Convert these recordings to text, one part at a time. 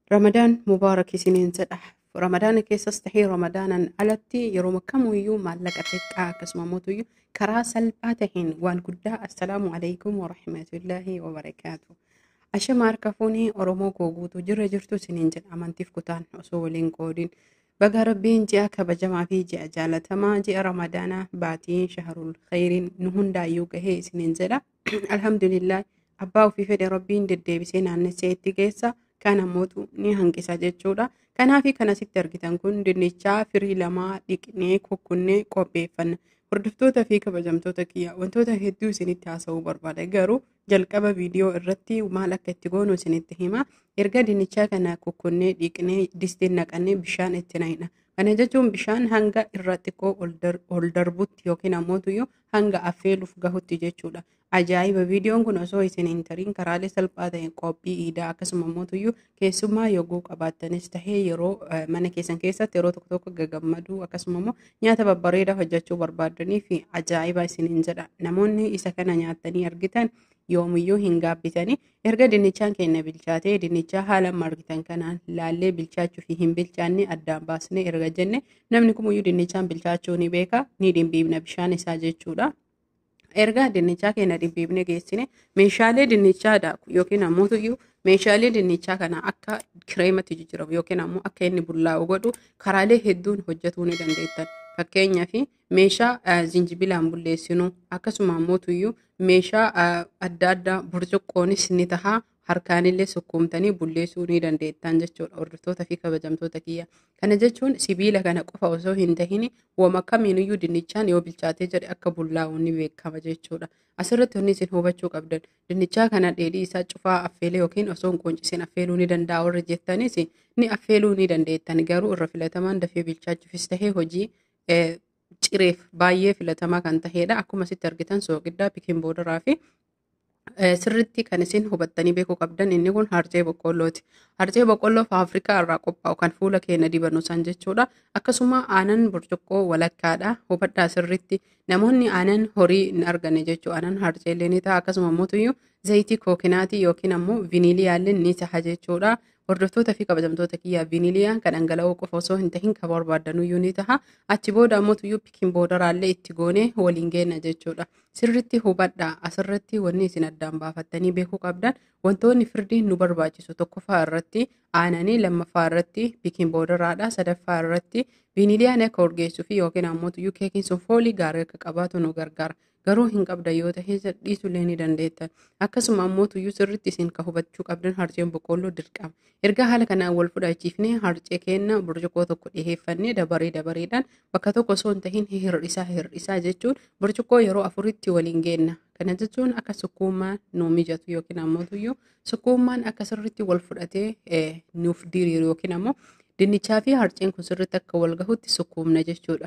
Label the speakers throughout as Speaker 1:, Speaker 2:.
Speaker 1: Ramadaan mubaarak isiniin jedha. Ramadaana keessas tahee Ramadaanan alatti yeroo kamiyyuu maallaqa xiqqaa akkasuma mootuyyuu karaa salphaa taheen waan guddaa assalaamu alaikum warahmatullaahi wabarakaatu. Ashama harka fuunii Oromoo koo guutuu jirra jirtu isiniin jedha amantiif kutaan osoo waliin qoodin. Baga rabbiin ji'a kabajamaa fi ji'a jaalatamaa ji'a Ramadaanaa baatii shaharul khayriin nu hundaayyuu gahee isiniin jedha. Alhamdulillah abbaa ofii fedhe rabbiin deddeebisee naannessee itti geessa. kan ammootu ni hanqisa jechuudha. Kanaafi kan asitti argitan kun dinnichaa firii lamaa dhiqnee kukkunnee qopheeffanna. Hordoftoota fi kabajamtoota kiyya wantoota hedduu isinitti haasa'uu barbaada. Garuu jalqaba viidiyoo irratti maal akka itti goonu isinitti hima. Erga dinnichaa kana kukkunnee dhiqnee distiin naqannee bishaan itti naqna. Kana jechuun bishaan hanga irra xiqqoo ol darbutti yookiin ammootuyyuu hanga affeeluuf gahutti jechuudha. Ajaa'iba viidiyoon kun osoo isin hin tariin karaalee salphaa ta'een qophii iidaa akkasuma ammootuyyuu keessummaa yogguu qabaattanis tahee yeroo mana keessan keessatti yeroo tokko tokko gagammaduu akkasuma immoo nyaata babbareedaa hojjechuu barbaadanii fi ajaa'iba isiniin jedha. Namoonni isa kana nyaatanii argitan yoomiyyuu hin gaabbitanii erga dinnichaan keenya bilchaatee dinnichaa haala argitan kanaan laallee bilchaachuu fi hin bilchaanne addaan baasnee erga jenne namni kamiyyuu dinnichaan bilchaachuu ni beeka ni dhimbiibna bishaan isaa jechuudha. erga dinnichaa keenya dhimbiibne geessine meeshaalee dinnichaa daaku yookiin ammoo meeshaalee dinnichaa kana akka kireematti jijjiiramu yookiin ammoo akka inni bullaa'u godhu karaalee hedduun hojjetuu ni dandeettan. Fakkeenyaaf meeshaa zinjibilaan bulleessinu akkasuma ammoo meeshaa adda addaa burcuqqoonis ni taha harkaanillee sukkuumtanii bulleessuu ni dandeettan jechuudha hordoftoota fi kabajamtoota kiyya. Kana jechuun sibiila kana qofa osoo hin tahin wama kamiiniyyuu dinnichaan yoo bilchaatee jedhe akka bullaa'u ni beekama jechuudha. Asirratti wanni isin hubachuu qabdan dinnichaa kana dheedhii isaa cufaa affeelee yookiin osoo hin qoncisiin affeeluu ni danda'a warri jettanis ni affeeluu ni dandeettan garuu irra filatamaan dafee bilchaachuufis tahee hojii cireef baay'ee filatamaa kan tahedha. Akkuma asitti argitan soogiddaa pikin boodaraa fi sirritti kan isin hubattanii beekuu qabdan inni kun harcee boqqollooti. Harcee boqqolloo Afrikaa irraa qophaa'u kan fuula keenya dibannu san jechuudha. Akkasuma aanan burcuqqoo walakkaadha. Hubadhaa sirritti namoonni aanan horii hin arganne jechuudha. Aanan harceellee ni ta'a akkasuma immoo zayitii kookinaatii yookiin ammoo viiniliyaallee ni ta'a jechuudha. Hordoftoota fi kabajamtoota kiyyaa viiniliyaan kan dhangala'oo qofa osoo hin tahin kan barbaaddanuyyuu ni taha. Achi booda ammoo pikin boodaraallee itti goonee waliin geenna jechuudha. Sirritti hubadhaa asirratti wanni isin addaan baafattanii beekuu qabdan wantoonni firdiin nu barbaachisu tokkoffaa irratti aananii lammaffaa irratti pikin boodaraadha sadaffaa irratti viiniliyaan akka urgeessuu fi yookiin ammoo keekiin sun foolii gaarii akka qabaatu nu gargaara. Garuu hin qabdan yoo ta'e dhiisuullee ni dandeettan. Akkasuma ammoo tuyyuu sirritti isin kan hubachuu qabdan harceen boqqolloo dirqama. Erga haala kanaan wal fudhachiifnee harcee keenya burcuqqoo tokko dhiheeffannee dabaree dabareedhaan bakka tokko osoo hin tahin hir'isaa hir'isaa jechuun burcuqqoo yeroo afuritti waliin geenna. Kana jechuun akka sukkuumaan nu mijatu yookiin ammoo tuyyuu sukkuumaan akka sirritti wal fudhatee nuuf diriiru yookiin ammoo dinnichaa fi harceen kun sirritti akka wal gahutti sukkuumna jechuudha.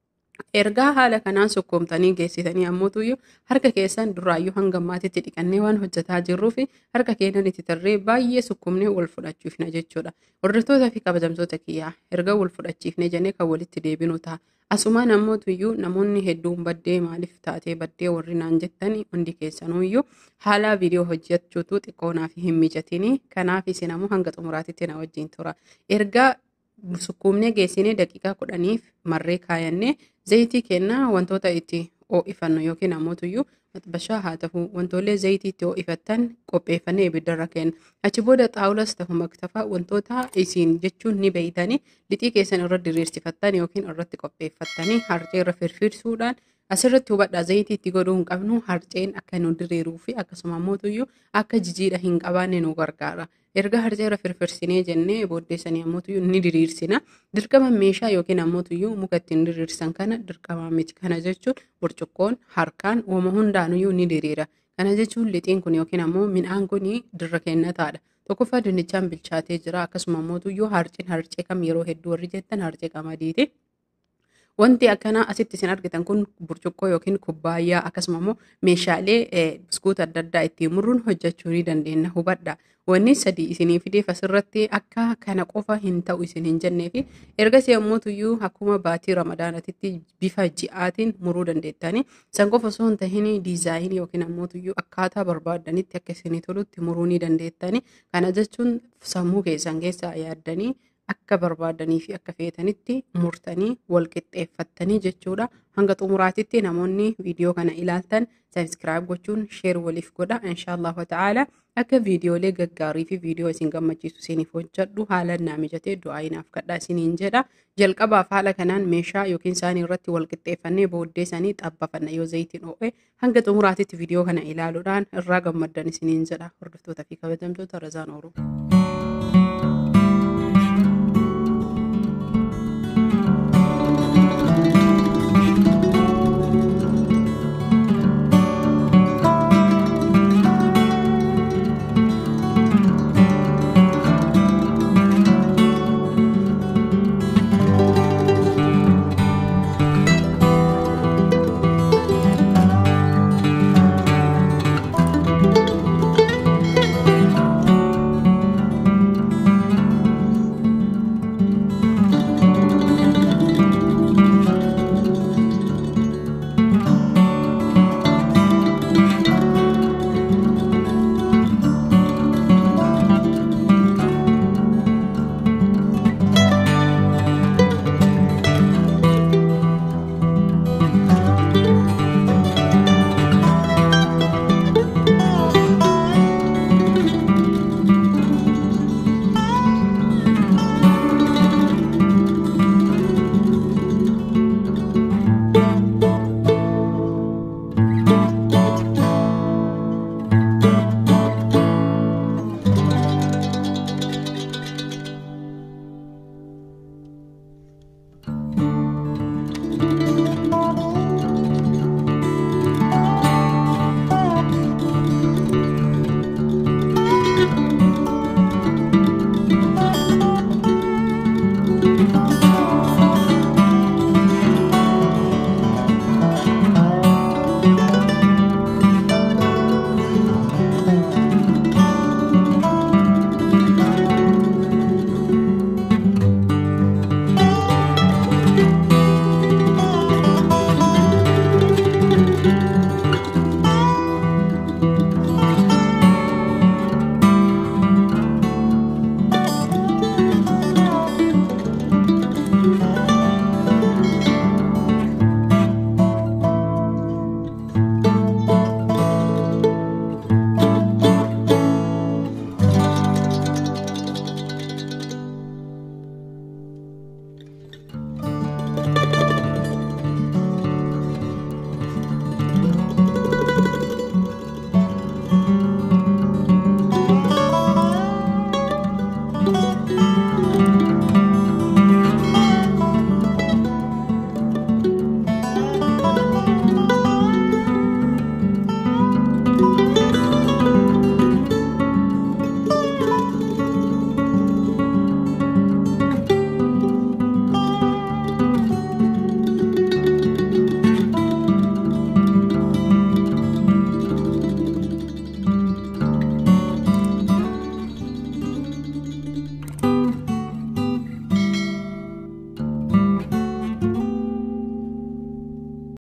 Speaker 1: Ergaa haala kanaan sukkuumtanii geessitanii ammoo tuyyuu harka keessan duraayyuu hanga ammaatitti dhiqannee waan hojjetaa jirruu fi harka keenyan itti tarree baay'ee sukkuumnee wal fudhachiifna jechuudha. Hordoftoota fi kabajamtoota kiyyaa erga wal fudhachiifnee jennee kan walitti deebinu ta'a. Asumaan ammoo tuyyuu namoonni hedduun baddee maaliif taatee baddee warri naan jettanii hundi keessanuyyuu haala viidiyoo hojjechuutu xiqqoonaaf hin mijatini. Kanaaf isin ammoo hanga xumuraatitti na wajjin tura. Ergaa sukkuumnee geessinee daqiiqaa kudhaniif marree kaayannee zayitii kennaa wantoota itti ho'ifannu yookiin ammoo tuyyuu maxbashaa haa ta'u wantoolee zayitii itti ho'ifattan qopheeffannee ibiddarra kenna. Achi booda xaawulas ta'u maktafaa wantoota isin jechuun ni beeytanii lixii keessan irra diriirsifattan yookiin irratti qopheeffattanii harcee irra firfirsuudhaan asirratti hubadhaa zayitii itti godhuu hin qabnu harceen akka nu diriiruu fi akkasuma ammoo tuyyuu akka jijiidha hin qabaanne nu gargaara. Erga harcee irra firfirsinee jennee booddeessanii ammoo tuyyuu ni diriirsina. Dirqama meeshaa yookiin ammoo tuyyuu muka ittiin diriirsan kana dirqama miti. Kana jechuun burcuqqoon harkaan uuma hundaanuyyuu ni diriira. Kana jechuun lixiin kun yookiin ammoo midhaan kun dirra kennataadha. Tokkoffaa dinnichaan bilchaatee jira akkasuma ammoo tuyyuu harceen harcee kam yeroo hedduu warri jettan harcee qamadiiti. Wanti akkanaa asitti isin argitan kun burcuqqoo yookiin kubbaayyaa akkasuma immoo meeshaalee biskuuta adda addaa ittiin muruun hojjechuu ni dandeenya hubadha. Wanni sadii isinii fideef asirratti akka kana qofa hin ta'u isin hin jennee fi ergasii yommuu tuyyuu akkuma baatii ramadaanatitti bifa ji'aatiin muruu dandeettani. San qofa osoo hin tahin diizaayinii yookiin ammoo tuyyuu akkaataa barbaadanitti akka isinii tolutti muruu ni dandeettani. Kana jechuun sammuu keessan keessaa yaaddanii akka barbaadanii fi akka feetanitti murtanii wal qixxeeffattanii jechuudha. Hanga xumuraatitti namoonni viidiyoo kana ilaaltan sabiskiraayib gochuun sheer waliif godha. Inshaallahu ta'ala akka viidiyoolee gaggaarii fi viidiyoo isin gammachiisu isiniif hojjedhu haala naa mijatee du'aa inaaf kadhaa isiniin jedha. Jalqabaaf haala kanaan meeshaa yookiin isaanii irratti wal qixxeeffannee booddee isaanii xabbafanna yoo zayitiin ho'e hanga xumuraatitti viidiyoo kana ilaaluudhaan irraa gammaddan isiniin jedha. Hordoftootaa fi kabajamtoota Razaan Oromoo.